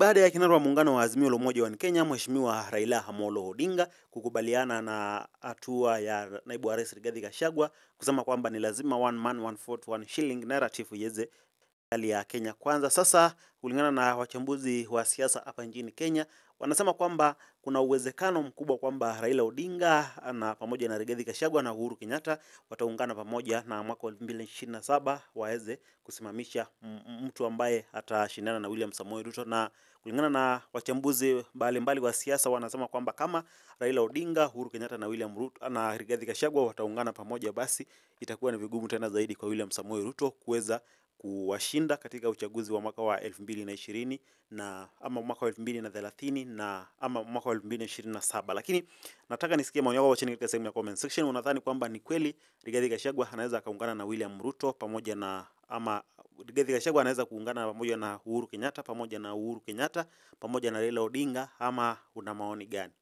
baada ya kinara wa muungano wa Azimio la Umoja wa Kenya Mheshimiwa Raila Amolo Odinga kukubaliana na hatua ya naibu wa rais Rigathi Gachagua kusema kwamba ni lazima one man one vote one shilling narrative iweze hali ya Kenya kwanza. Sasa kulingana na wachambuzi wa siasa hapa nchini Kenya, wanasema kwamba kuna uwezekano mkubwa kwamba Raila Odinga na pamoja na Rigathi Gachagua na Uhuru Kenyatta wataungana pamoja na mwaka wa 2027 waweze kusimamisha mtu ambaye atashindana na William Samoei Ruto, na kulingana na wachambuzi mbalimbali wa siasa wanasema kwamba kama Raila Odinga, Uhuru Kenyatta na William Ruto na Rigathi Gachagua wataungana pamoja, basi itakuwa ni vigumu tena zaidi kwa William Samoei Ruto kuweza kuwashinda katika uchaguzi wa mwaka wa elfu mbili na ishirini na ama mwaka wa elfu mbili na thelathini na ama mwaka wa elfu mbili na ishirini na saba Lakini nataka nisikie maoni yako chini katika sehemu ya comment section. Unadhani kwamba ni kweli Rigathi Gachagua anaweza akaungana na William Ruto pamoja na ama Rigathi Gachagua anaweza kuungana pamoja na Uhuru Kenyatta pamoja na Uhuru Kenyatta pamoja na Raila Odinga ama una maoni gani?